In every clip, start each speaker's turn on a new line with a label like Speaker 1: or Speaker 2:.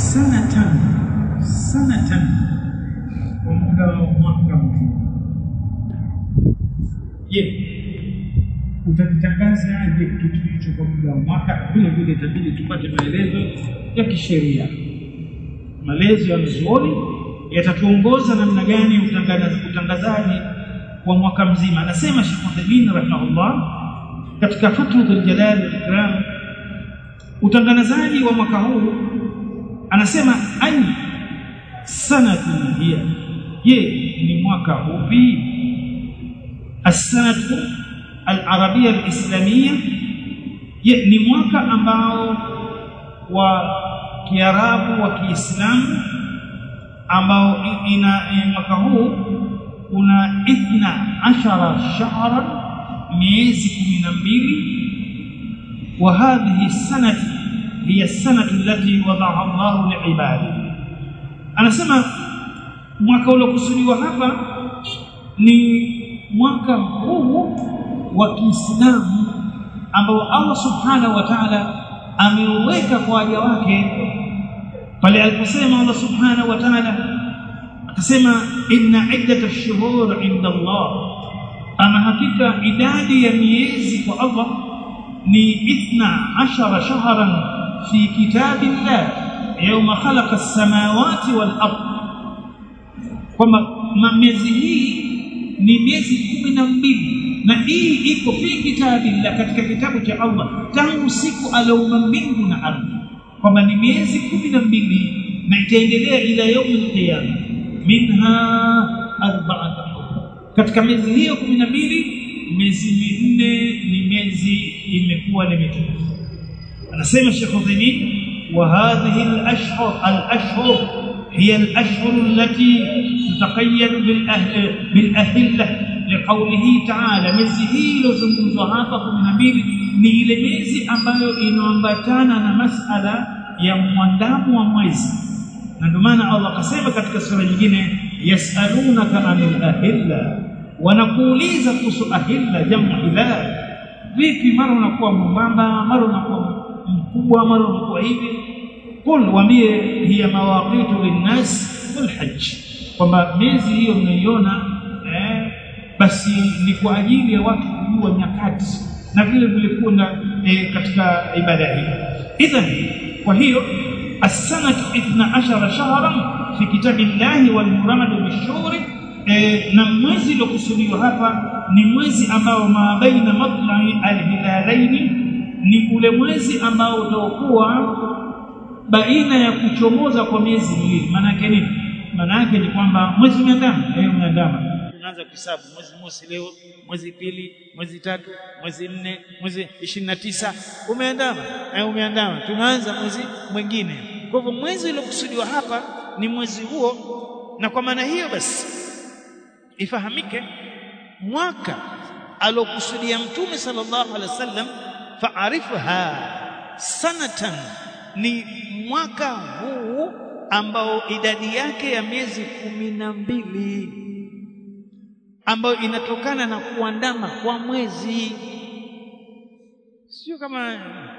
Speaker 1: sanatan sanatan kwa muda wa mwaka mzima je utakitangaza aje kitu hicho kwa muda wa mwaka vile vile itabidi tupate maelezo ya kisheria maelezo ya mzuoni yatatuongoza namna gani utangazaji wa mwaka mzima anasema Sheikh Uthaymeen rahimahullah katika Fathul Jalal al-Ikram utangazaji wa mwaka huu anasema ai sanatu hiya je ni mwaka upi as-sanatu al-arabiyya al-islamiyya je ni mwaka ambao wa kiarabu wa kiislamu ambao ina mwaka huu una ithna ashara shahran miezi kumi na mbili wa hadhihi sanati hiya sanatu allati wadaha Allahu liibadi anasema mwaka uliokusudiwa hapa ni mwaka huu wa Kiislamu ambao Allah subhanahu wa ta'ala ameuweka kwa waja wake pale aliposema Allah subhanahu wa ta'ala akasema inna iddat ash-shuhur inda Allah ama hakika idadi ya miezi kwa Allah ni ithna ashara shahran fi kitabillah yawma khalaqa as-samawati wal ard kwamba miezi hii ni miezi kumi na mbili na hii iko fi kitabillah katika kitabu cha Allah tangu siku aliyoumba mbingu na ardhi kwamba ni miezi kumi na mbili na itaendelea ila yaumil qiyama minha arba'atu katika miezi hiyo kumi na mbili miezi minne ni miezi imekuwa ni mitukufu anasema Sheikh Uthaymeen wa hadhihi al-ashhur al-ashhur hiya al-ashhur allati tutaqayyad bil ahl bil ahilla liqawlihi ta'ala miezi hii iliyozungumzwa hapa 12 ni ile miezi ambayo inaambatana na masala ya mwandamo wa mwezi na ndio maana Allah akasema katika sura nyingine yasalunaka anil ahilla wanakuuliza kuhusu ahilla jamu hilal vipi mara unakuwa mwembamba mara unakuwa mkubwa mara unakuwa hivi qul waambie hiya mawaqitu linnas wal hajj kwamba miezi hiyo mnaiona eh, basi ni kwa ajili ya watu kujua nyakati na vile vile kuna eh, katika ibada hii idhan kwa hiyo as-sanatu 12 shahran fi kitabillahi wal muradu bishuri e, na mwezi uliokusudiwa hapa ni mwezi ambao mabaina matlai alhilalaini ni ule mwezi ambao utakuwa baina ya kuchomoza kwa miezi miwili maana yake nini maana yake ni kwamba mwezi umeandama eh umeandama tunaanza kuhesabu mwezi mosi leo mwezi pili mwezi tatu mwezi nne mwezi ishirini na tisa umeandama eh umeandama tunaanza mwezi mwingine kwa hivyo mwezi uliokusudiwa hapa ni mwezi huo na kwa maana hiyo basi ifahamike mwaka alokusudia mtume sallallahu alaihi wasallam faarifha sanatan ni mwaka huu ambao idadi yake ya miezi kumi na mbili ambayo inatokana na kuandama kwa mwezi sio kama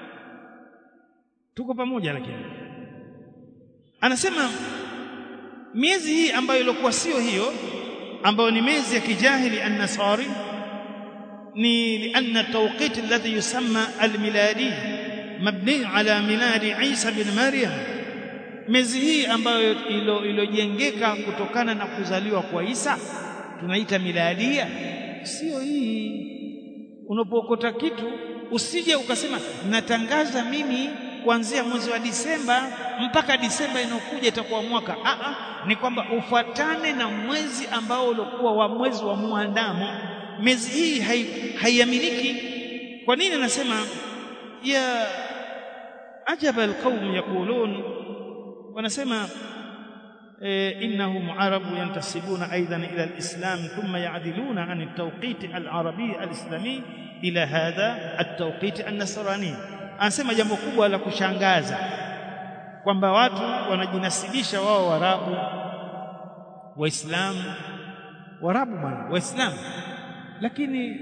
Speaker 1: tuko pamoja lakini anasema miezi hii ambayo ilikuwa sio hiyo ambayo ni miezi ya kijahili an-nasari ni lianna tawqit alladhi yusamma al-miladi mabni ala miladi Isa bin Maryam miezi hii ambayo ilojengeka kutokana na kuzaliwa kwa Isa tunaita miladia sio hii unapokota kitu usije ukasema natangaza mimi kuanzia mwezi wa Disemba mpaka Disemba inayokuja itakuwa mwaka a a ni kwamba ufuatane na mwezi ambao ulikuwa wa mwezi wa muandamo miezi hii haiaminiki kwa nini anasema ya ajaba alqaum yaqulun wanasema إنهم عرب ينتسبون أيضا إلى الإسلام ثم يعدلون عن التوقيت العربي الإسلامي إلى هذا التوقيت النصراني anasema jambo kubwa la kushangaza kwamba watu wanajinasibisha wao warabu waislamu warabu bwana waislamu lakini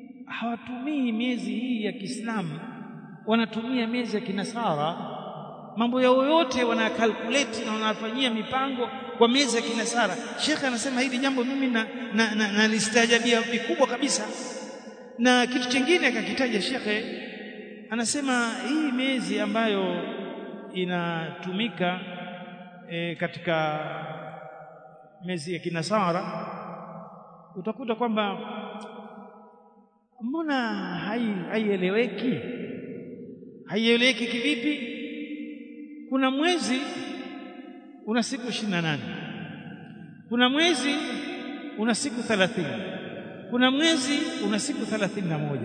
Speaker 1: hawatumii miezi hii ya Kiislamu wanatumia miezi ya kinasara mambo yao yote wanakalkulate na wanafanyia mipango kwa miezi ya kinasara shekhe anasema hili jambo mimi na, na, na, na listaajabia vikubwa kabisa na kitu chingine akakitaja shekhe anasema hii miezi ambayo inatumika e, katika miezi ya kinasara utakuta kwamba mbona haieleweki hai haieleweki kivipi kuna mwezi una siku 28 kuna mwezi una siku 30 kuna mwezi una siku 31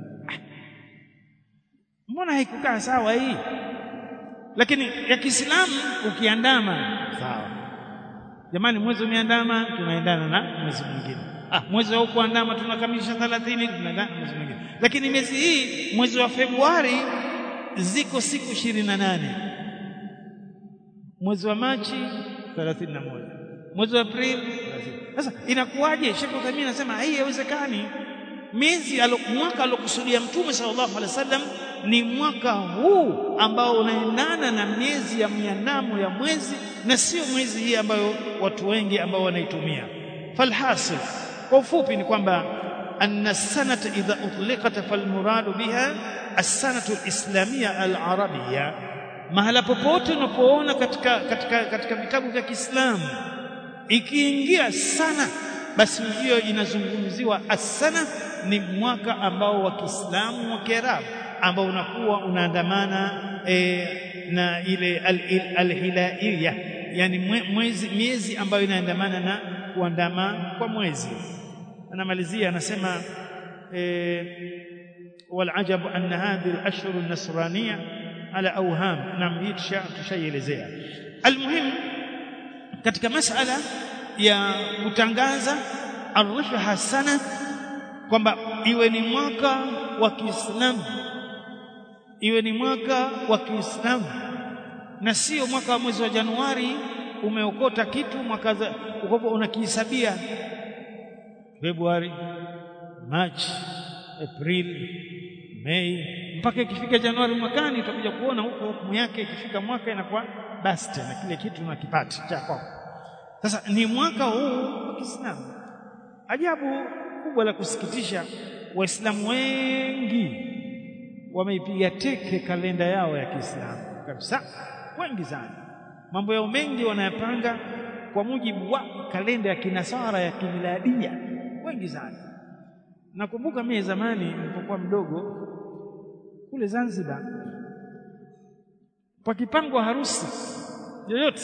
Speaker 1: mbona haikukaa sawa hii lakini ya Kiislamu ukiandama sawa jamani mwezi umeandama tunaendana na mwezi mwingine ah mwezi wa kuandama tunakamilisha 30 tunaendana mwezi mwingine lakini miezi hii mwezi wa Februari ziko siku 28 mwezi wa Machi 31 mwezi wa Aprili sasa inakuwaje Sheikh Uthaymeen anasema hii haiwezekani miezi mwaka alokusudia mtume sallallahu alaihi wasallam ni mwaka huu ambao unaendana na miezi ya miandamo ya mwezi na sio mwezi hii ambayo watu wengi ambao wanaitumia falhasil kwa ufupi ni kwamba anna sanata idha utliqat falmuradu biha as-sanatu al-islamiyya al-arabiyya mahala popote unapoona katika katika katika vitabu vya Kiislamu ikiingia sana basi hiyo inazungumziwa asana ni mwaka ambao wa Kiislamu wa Kiarabu ambao unakuwa unaandamana e, na ile alhilaiya al, al yani mwezi miezi ambayo inaandamana na kuandama kwa mwezi anamalizia anasema e, والعجب أن هذه الأشهر النصرانية على أوهام نعم hii tushaielezea almuhim katika masala ya kutangaza arifha hasana kwamba iwe ni mwaka wa Kiislamu iwe ni mwaka wa Kiislamu na sio mwaka wa mwezi wa Januari umeokota kitu mwaka ukopo unakihesabia Februari Machi Aprili Mei mpaka ikifika Januari mwakani utakuja kuona huko hukumu yake ikifika mwaka inakuwa basta na kile kitu unakipata cha kwako sasa ni mwaka huu wa Kiislamu ajabu kubwa la kusikitisha waislamu wengi wameipiga teke kalenda yao ya Kiislamu kabisa wengi sana mambo yao mengi wanayapanga kwa mujibu wa kalenda ya kinasara ya kimiladia wengi sana nakumbuka mimi zamani nilipokuwa mdogo kule Zanzibar pakipangwa harusi yoyote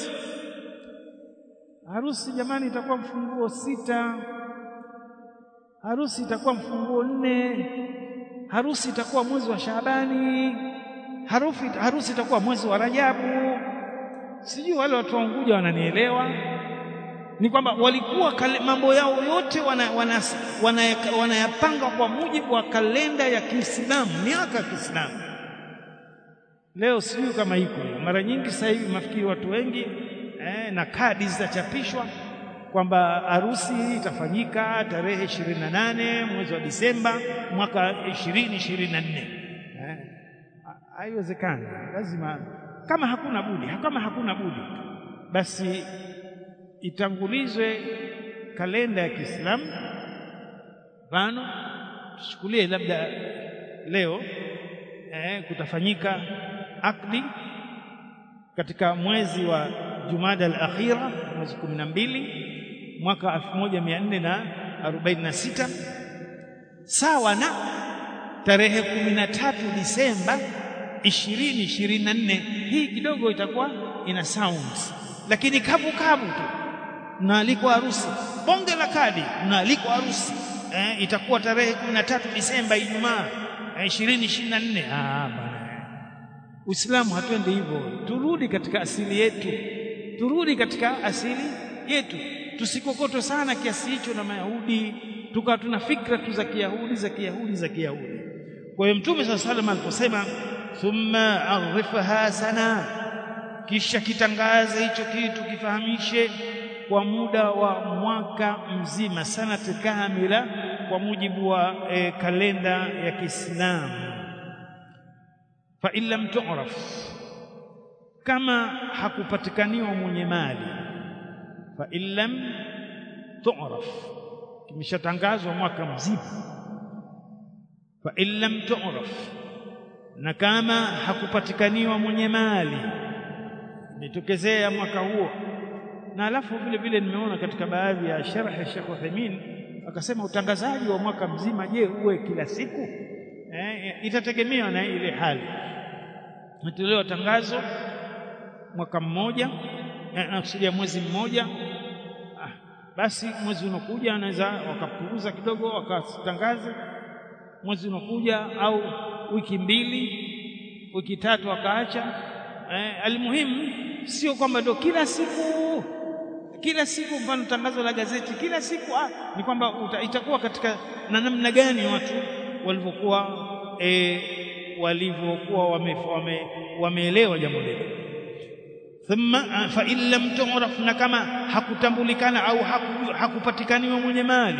Speaker 1: harusi jamani itakuwa mfunguo sita harusi itakuwa mfunguo nne harusi itakuwa mwezi wa Shaabani harufi harusi itakuwa mwezi wa Rajabu sijui wale watu wa Unguja wananielewa ni kwamba walikuwa mambo yao yote wanayapanga wana, wana, wana kwa mujibu wa kalenda ya Kiislamu miaka ya Kiislamu leo sijui kama iko hiyo mara nyingi sasa hivi mafikiri watu wengi eh, na kadi zitachapishwa kwamba harusi itafanyika tarehe 28 mwezi wa Disemba mwaka 2024 eh, haiwezekani lazima kama hakuna budi kama hakuna budi basi itangulizwe kalenda ya Kiislamu mfano tuchukulie labda leo eh, kutafanyika akdi katika mwezi wa Jumada al-akhira mwezi 12 mwaka 1446 sawa na tarehe 13 Disemba 2024 hii kidogo itakuwa ina sound lakini kavu kavu tu mnaalikwa harusi bonge la kadi mnaalikwa harusi eh, itakuwa tarehe 13 Disemba Ijumaa eh, 2024 ah bana Uislamu hatuende hivyo turudi katika asili yetu turudi katika asili yetu tusikokotwe sana kiasi hicho na Mayahudi tukawa tuna fikra tu za Kiyahudi za Kiyahudi za Kiyahudi kwa hiyo Mtume صلى الله عليه aliposema thumma arifha sana kisha kitangaze hicho kitu kifahamishe kwa muda wa mwaka mzima sanati kamila kwa mujibu wa e, kalenda ya Kiislamu fa in lam tu'raf kama hakupatikaniwa mwenye mali fa illam tu'raf kimeshatangazwa mwaka mzima fa illam tu'raf na kama hakupatikaniwa mwenye mali nitokezea mwaka huo na alafu vile vile nimeona katika baadhi ya sharh ya Sheikh Uthaymeen akasema utangazaji wa mwaka mzima je uwe kila siku eh, itategemea na ile hali natolewa tangazo mwaka mmoja nakusudia mwezi mmoja ah, basi mwezi unakuja anaweza wakapunguza kidogo wakatangaza mwezi unakuja au wiki mbili wiki tatu wakaacha eh, almuhimu sio kwamba ndio kila siku kila siku mfano tangazo la gazeti kila siku ah, ni kwamba itakuwa katika na namna gani watu walivyokuwa e, walivyokuwa wameelewa wame, wame jambo lile thumma fa in lam tu'raf na kama hakutambulikana au haku, hakupatikaniwa mwenye mali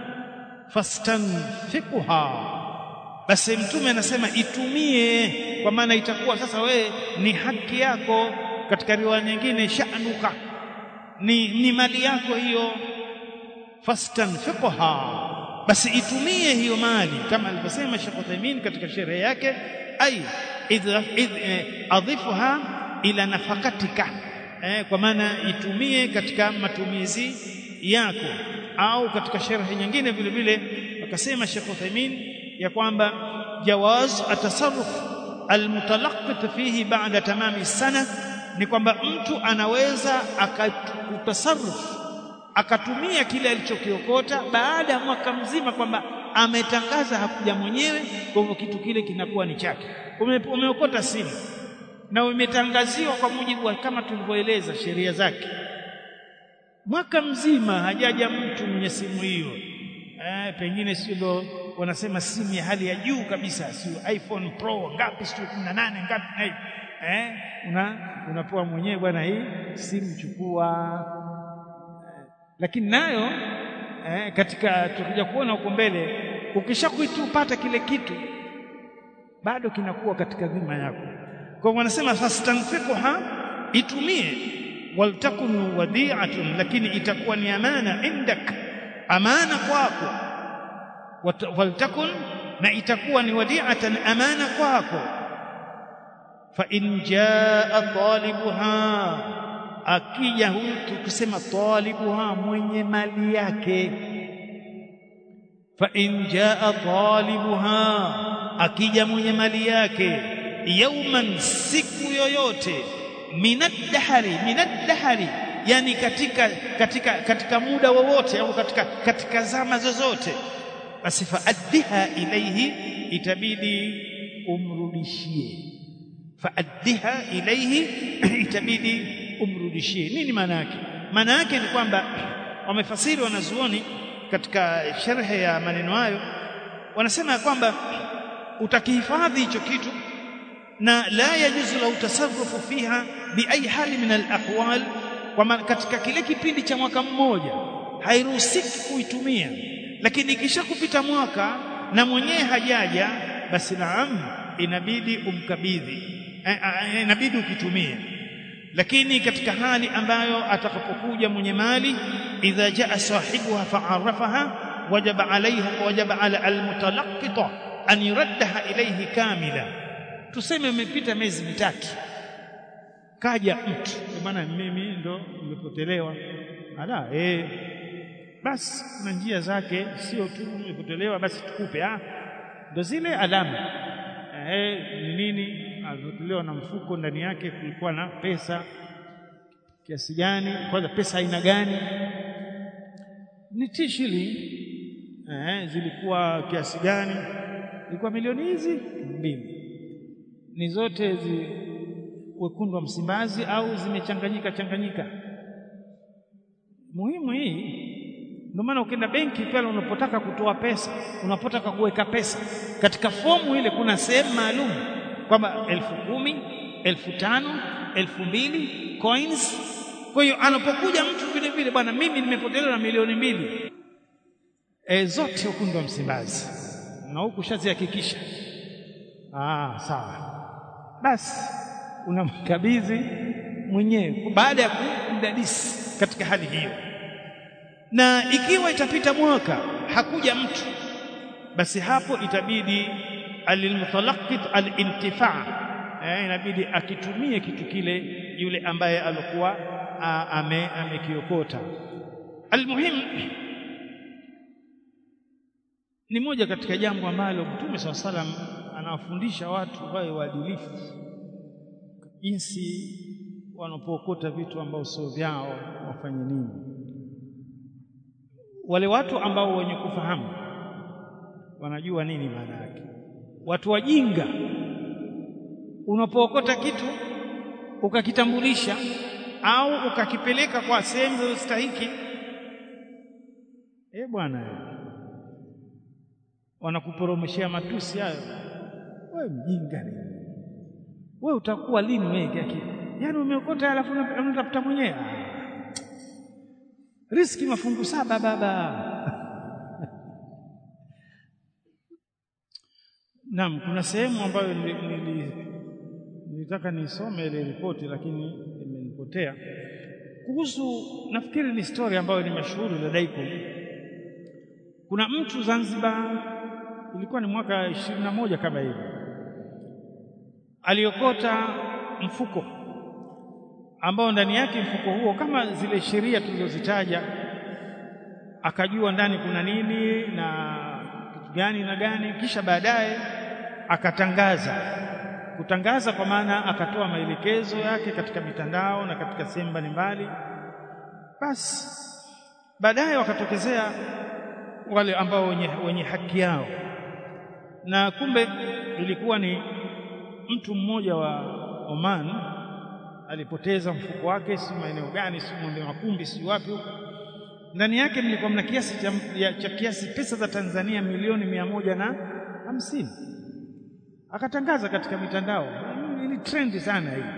Speaker 1: fastanfiqha basi mtume anasema itumie kwa maana itakuwa sasa wewe ni haki yako katika riwaya nyingine sha'nuka ni, ni mali yako hiyo fastanfiqha basi itumie hiyo mali kama alivyosema Sheikh Uthaymeen katika sherehe yake ai adhifuha ila nafakatika eh, kwa maana itumie katika matumizi yako au katika sherehe nyingine vile vile akasema Sheikh Uthaymeen ya kwamba jawaz atasarruf almutalaqqit fihi ba'da tamami sana ni kwamba mtu anaweza akatasarruf akatumia kile alichokiokota baada ya mwaka mzima kwamba ametangaza hakuja mwenyewe kwa hivyo kitu kile kinakuwa ni chake Ume, umeokota simu na umetangaziwa kwa mujibu wa kama tulivyoeleza sheria zake mwaka mzima hajaja mtu mwenye simu hiyo eh, pengine sio ndo wanasema simu ya hali ya juu kabisa sio iPhone Pro ngapi sio 18 ngapi na hivi eh una unapoa mwenyewe bwana hii simu chukua lakini nayo eh, katika tukija kuona huko mbele ukishakuitupata kile kitu bado kinakuwa katika dhima yako kwa wanasema fastanfiqha itumie waltakun wadi'atun lakini itakuwa ni amana indak amana kwako waltakun na itakuwa ni wadi'atan amana kwako fa in jaa talibuha akija huyu tukisema talibuha mwenye mali yake fa in jaa talibuha akija mwenye mali yake yauman siku yoyote minadhari minadhari yani katika katika katika muda wowote au katika katika zama zozote basi faaddiha ilaihi itabidi umrudishie faaddiha ilaihi itabidi umrudishie nini maana yake maana yake ni kwamba wamefasiri wanazuoni katika sharhe ya maneno hayo wanasema kwamba utakihifadhi hicho kitu na la yajuzu lau tasarrufu fiha bi ayi hali min al-ahwal kwa katika kile kipindi cha mwaka mmoja hairuhusiki kuitumia lakini kisha kupita mwaka na mwenyewe hajaja basi naam inabidi umkabidhi inabidi ukitumie lakini katika hali ambayo atakapokuja mwenye mali idha jaa sahibuha fa'arafaha wajaba alaiha wajaba ala almutalaqqita an yuraddaha ilayhi kamila tuseme umepita miezi mitatu kaja mtu maana mimi ndo nimepotelewa ala eh basi na njia zake sio tu nimepotelewa basi tukupe ah ndo zile alama eh ni nini alipotelewa na mfuko ndani yake kulikuwa na pesa kiasi gani kwanza pesa aina gani ni tishili eh zilikuwa kiasi gani ilikuwa milioni hizi mbili ni zote zi wekundu wa Msimbazi au zimechanganyika changanyika muhimu hii ndio maana ukienda benki pale unapotaka kutoa pesa unapotaka kuweka pesa katika fomu ile kuna sehemu maalum kwamba elfu kumi elfu tano elfu mbili coins kwa hiyo anapokuja mtu vile vile bwana mimi nimepotelewa na milioni mbili e, zote wekundu wa Msimbazi na huku shazihakikisha ah sawa basi unamkabidhi mwenyewe baada ya kumdadisi katika hali hiyo na ikiwa itapita mwaka hakuja mtu basi hapo itabidi alilmutalaqqit alintifa eh, inabidi akitumie kitu kile yule ambaye alikuwa ame amekiokota almuhim ni moja katika jambo ambalo Mtume SAW salam anawafundisha watu wawe waadilifu jinsi wanapookota vitu ambao sio vyao wafanye nini wale watu ambao wenye kufahamu wanajua nini maana yake watu wajinga unapookota kitu ukakitambulisha au ukakipeleka kwa sehemu stahiki eh bwana wanakuporomoshea matusi hayo wewe mjinga ni wewe utakuwa lini wewe akili yaani umeokota alafu unatafuta mwenyewe riski mafungu saba baba Naam, kuna sehemu ambayo nilitaka nisome ile ripoti lakini imenipotea. Kuhusu nafikiri ni story ambayo ni mashuhuri ladaikum. Kuna mtu Zanzibar, ilikuwa ni mwaka ishirini na moja kama hivi, aliokota mfuko ambao ndani yake mfuko huo kama zile sheria tulizozitaja, akajua ndani kuna nini na kitu gani na gani, kisha baadaye akatangaza. Kutangaza kwa maana akatoa maelekezo yake katika mitandao na katika sehemu mbalimbali. Basi baadaye wakatokezea wale ambao wenye, wenye haki yao, na kumbe ilikuwa ni mtu mmoja wa Oman alipoteza mfuko wake, si maeneo gani, si Mwembe Makumbi, si wapi huko. Ndani yake mlikuwa mna kiasi cha, cha kiasi pesa za Tanzania milioni mia moja na hamsini. Akatangaza katika mitandao, ili trendi sana hii.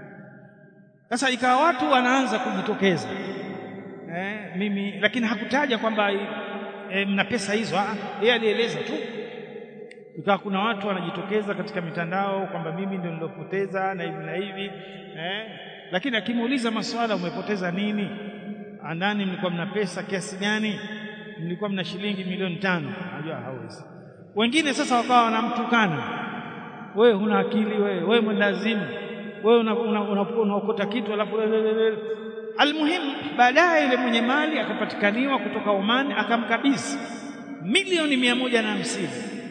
Speaker 1: Sasa ikawa watu wanaanza kujitokeza eh, mimi lakini hakutaja kwamba eh, mna pesa hizo, yeye alieleza tu ikawa kuna watu wanajitokeza katika mitandao kwamba mimi ndio nilopoteza na hivi na hivi eh, lakini akimuuliza maswala, umepoteza nini? Andani mlikuwa mna pesa kiasi gani? Mlikuwa mna shilingi milioni tano. Najua hawezi. Wengine sasa wakawa wanamtukana, wewe huna akili, wewe wewe mwendazimu, wewe unaokota kitu alafu almuhimu, baadaye yule mwenye mali akapatikaniwa kutoka Oman, akamkabidhi milioni mia moja na hamsini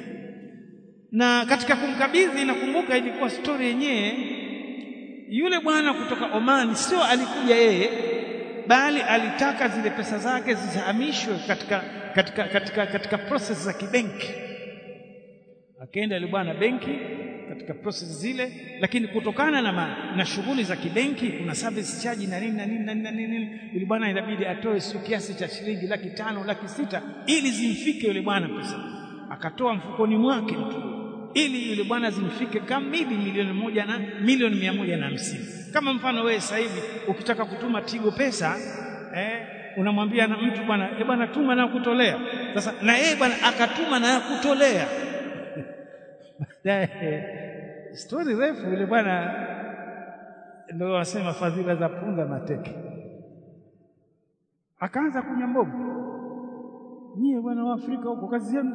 Speaker 1: na katika kumkabidhi, nakumbuka ilikuwa stori yenyewe, yule bwana kutoka Oman sio alikuja yeye, bali alitaka zile pesa zake zihamishwe katika, katika, katika, katika process za kibenki. Akaenda yule bwana benki katika process zile, lakini kutokana na, ma, na shughuli za kibenki kuna service charge na nini na nini na nini na nini, yule bwana inabidi atoe sio kiasi cha shilingi laki tano laki sita ili zimfike yule bwana pesa, akatoa mfukoni mwake mtu ili yule bwana zimfike kamili milioni moja na milioni mia moja na hamsini. Kama mfano wewe sasa hivi ukitaka kutuma Tigo pesa eh, unamwambia na mtu bwana, eh bwana, tuma na kutolea. Sasa na yeye bwana akatuma na kutolea baadaye stori refu. Yule bwana ndio wasema fadhila za punda mateke, akaanza kunywa mbovu. Nyie bwana wa Afrika huko kazi yenu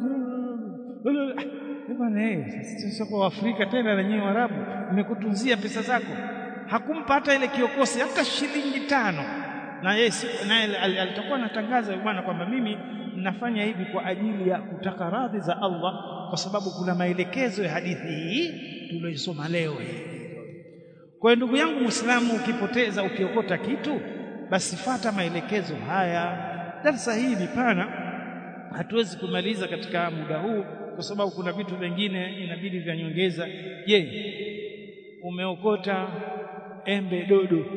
Speaker 1: bwana sisi kwa Afrika tena na nyinyi Waarabu mmekutunzia pesa zako. Hakumpa hata ile kiokosi hata shilingi tano, na yeye naye alitakuwa anatangaza bwana kwamba mimi nafanya hivi kwa ajili ya kutaka radhi za Allah, kwa sababu kuna maelekezo ya hadithi hii tuliyoisoma leo. Kwa hiyo ndugu yangu Muislamu, ukipoteza ukiokota kitu, basi fata maelekezo haya. Darsa hii ni pana, hatuwezi kumaliza katika muda huu kwa sababu kuna vitu vingine inabidi vya nyongeza. Je, umeokota embe dodo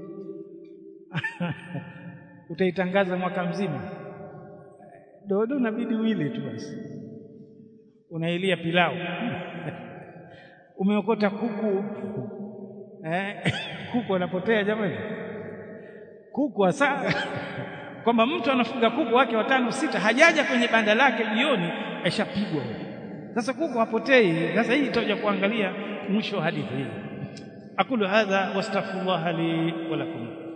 Speaker 1: utaitangaza mwaka mzima? Dodo inabidi uile tu basi, unailia pilau. Umeokota kuku eh, kuku anapotea jamani, kuku hasa kwamba mtu anafuga kuku wake watano sita, hajaja kwenye banda lake jioni aishapigwa. Sasa kuku hapotei. Sasa hii itakuja kuangalia mwisho wa hadithi hii. aqulu hadha wastaghfirullah li wa lakum